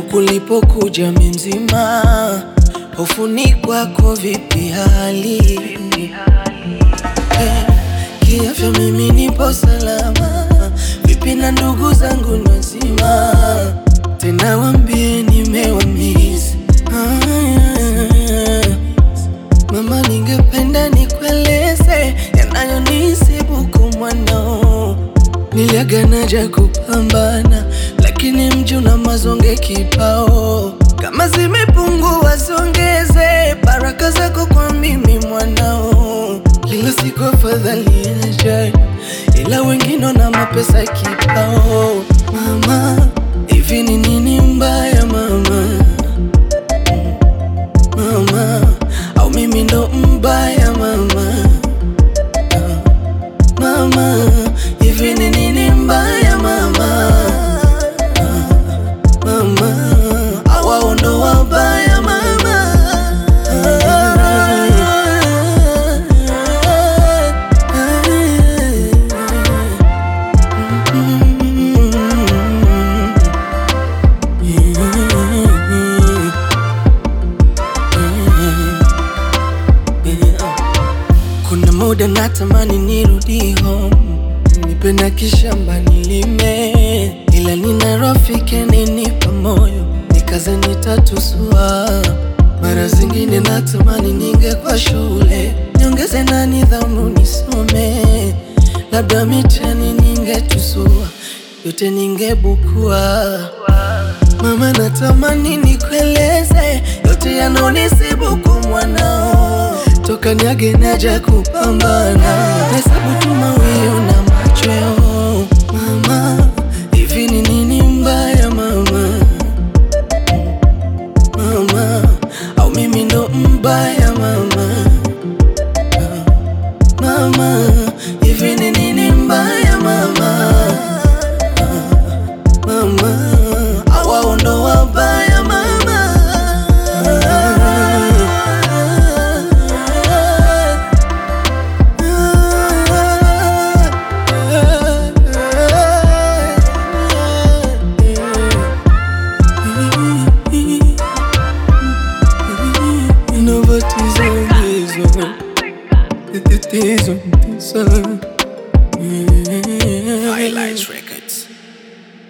kulipokuja mzima, hofu ni kwako, vipi hali Eh, kiafya mimi nipo salama, vipi na ndugu zangu nazima, tena wambie nimewamisi ah, Mama, ningependa nikueleze yanayonisibu kwa mwanao. Niliagana ja kupambana, lakini mji una mazonge kibao. Kama zimepungua zongeze, baraka zako kwa mimi mwanao. Lila siku afadhali yajayo, ila wengine na mapesa kibao. Mama, hivi ni nini mbaya mama? mama au mimi ndo mbaya mama Ah, mama hivi ni nini mbaya mama Ah, mama au wao ndo wabaya mama Kuna muda natamani nirudi home, nipe na kishamba nilime, ila nina rafiki aninipa moyo, nikaze nitatusua. Mara zingine natamani ningekuwa shule, niongeze na nidhamu nisome, labda mitihani ningetusua, yote ningebukua. Mama, natamani nikueleze yote yanonisibu kwa mwanao, toka niage naja kupambana, hesabu tu mawio na machweo. Mama, hivi ni nini mbaya mama? Mama, au mimi ndo mbaya mama? Mama, hivi ni nini mbaya mama? Mama, au wao ndo wabaya mama? Innovatizo, tatizo, tatizo